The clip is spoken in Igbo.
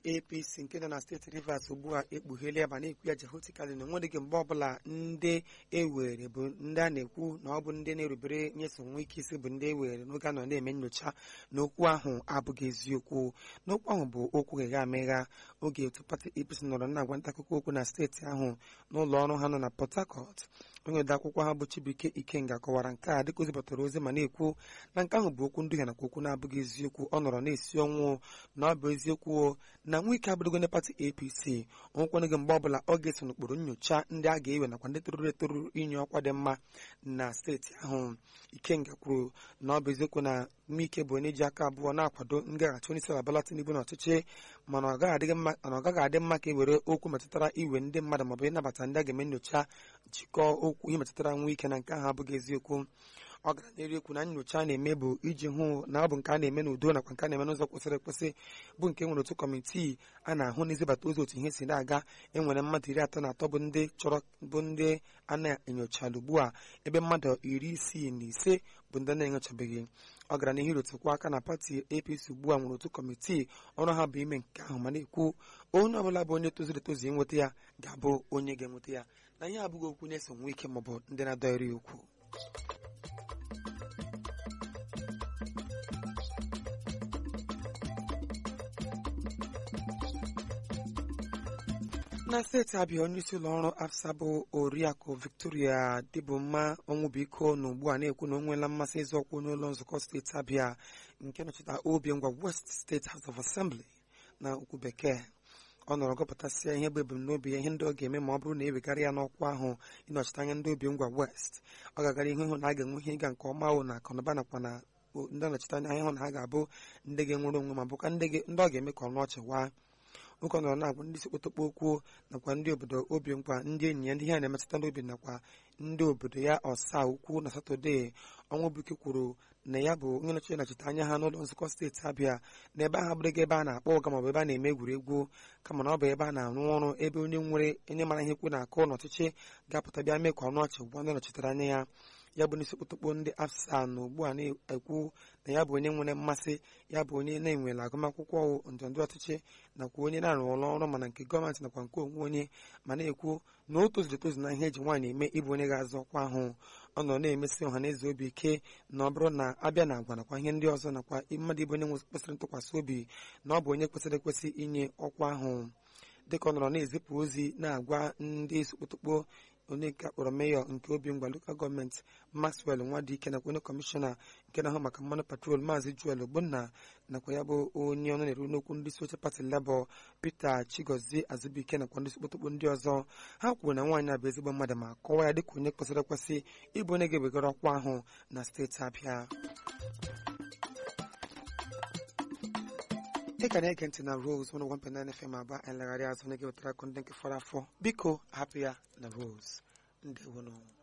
apc nke nọ na steeti rivers ugbu a ekpugheela ya ma na-ekwu ya jehotikali na onwedịghị mgbe ọbụla ndị ewere bụ ndị a na-ekwu na ọ bụ ndị na-erubere nyeso nwa ike isi bụ ndị ewere n'oge a nọ na-eme nyocha na okwu ahụ abụghị eziokwu n'okwu ahụ bụ okwu gha amegha oge otu pati apc nọrọ na-agwa nta akụkọ okwu na steeti ahụ n'ụlọ ọrụ ha nọ na port harcourt onye ode akwụkwọ ha bụ chibuike ikenga kọwara nke a dịka ozibatara ozi ma na-ekwu na nke ahụ bụ okwu nduhie nakwa okwu na-abụghị eziokwu ọ nọrọ na-esi ọnwụ na ọ bụ eziokwu na nwa ike abụrụgo ndị pati apc onwekwanụghị mgbe ọbụla ọ ga-eso n'okpuru nyocha ndị a ga-ewe nakwa ndị toruru etoru inye ọkwa dị mma na steeti ahụ ikenga kwuru na ọ bụ eziokwu na Wike bụ onye ji aka abụọ na-akwado ngaghachi onye isi ala Bola Tinubu n'ọchịchị mana ọ gaghị adị mma ka e were okwu metụtara iwe ndị mmadụ maọbụ ịnabata ndị a ga-eme nyocha jikọọ okwu ihe metụtara nwa ike na nke ahụ abụghị eziokwu ọ gara n'elu ekwu na nyocha a na-eme bụ iji hụ na ọ bụ nke a na-eme n'udo nakwa nke a na-eme n'ụzọ kwesịrị ekwesị bụ nke nwere otu kọmitii a na-ahụ n'izibata ozi otu ihe si na-aga enwere mmadụ iri atọ na atọ bụ ndị chọrọ bụ ndị a na-enyochala ugbu a ebe mmadụ iri isii na ise bụ ndị na-enyochabeghị ọ gara n'ihu rotukwa aka na pati apc ugbu a nwere otu kọmitii ọrụ ha bụ ime nke ahụ ma na-ekwu onye ọbụla bụ onye tozuru etozu inweta ya ga-abụ onye ga-enweta ya na ihe abụghị okwu na-eso nwa ike maọbụ ndị na-adọghịrị okwu na steeti abịa onye isi ụlọ ọrụ afsa bụ oriakụ victoria dịbụmma ọnwụbiko na ugbu a na-ekwu na o nweela mmasị ịzọ ọkwa n'ụlọ nzukọ steeti abịa nke nọchite obi ngwa west steeti house of assembly na okwu bekee ọ nọrọ gụpụtasịa ihe bụ ebumnobi ya ihe ndị ọ ga-eme ma ọ bụrụ na ewegara ya n'ọkwa ahụ ịnọchite anya ndị obi ngwa west ọ ga-agara ihu ịhụ na a ga-enwe ihe ịga nke ọma ahụ na akụnụba nakwa na ndị nọchite anya ịhụ na ha ga-abụ ndị ga-enwere onwe ma bụkwa ndị ọ ga-eme ka ọnụ ọchị waa nwoke ọ nọrọ na-agwa ndị isi kpotokpo okwu nakwa ndị obodo obi nkwa ndị enyi ya ndị ihe na-emetụta n'obi nakwa ndị obodo ya ọsa ukwu na satọde ọnwụbuike kwuru na ya bụ onye nọchite nọchite anya ha n'ụlọ nzukọ steeti abịa na ebe ahụ abụrụghị ebe a na-akpọ ụga maọbụ ebe a na-eme egwuregwu kama na ọ bụ ebe a na-arụ ọrụ ebe onye nwere onye mara ihe kwu na-akụ n'ọchịchị ga-apụta bịa mee ka ọnụ ọchị gwa ndị nọchitere anya ya ya bụ n'isi kpotokpo ndị afsa na ugbu a na-ekwu na ya bụ onye nwere mmasị ya bụ onye na-enwere agụmakwụkwọ ndọrọndọrọ ọchịchị nakwa onye na-arụ ụlọ ọrụ mana nke gọọmenti nakwa nke onwe onye ma na-ekwu na o tozuru etozu na ihe eji nwaanyị eme ịbụ onye ga-azọ ọkwa ahụ ọ nọ na-emesi ọha na eze obi ike na ọ bụrụ na abịa na agwa nakwa ihe ndị ọzọ nakwa mmadụ ịbụ onye kwesịrị ntụkwasị obi na ọ bụ onye kwesịrị ekwesị inye ọkwa ahụ dịka ọ nọrọ na-ezipụ ozi na-agwa ndị sokpotokpo onye nke akpọrọ meyọ nke obi ngwa lokal gọọmenti maxwell nwadike nakwa onye kọmishọna nke na-ahụ maka mmanụ patrol maazị joel ogbonna nakwa ya bụ onye ọnụ na-eru n'okwu ndị isi oche pati lebọ peter chigozie azụbike nakwa ndị sokpotokpo ndị ọzọ ha kwuru na nwaanyị a bụ ezigbo mmadụ ma kọwaa ya dịka onye kwesịrị ekwesị ịbụ onye ga-ewegara ọkwa ahụ na steeti abịa ị ka na-ege ntị na Rose 101.9 FM aba anyị legharị azụ na-ege wetara akụ ndị nke fọrọ afọ biko hapụ ya na Rose ndewonụ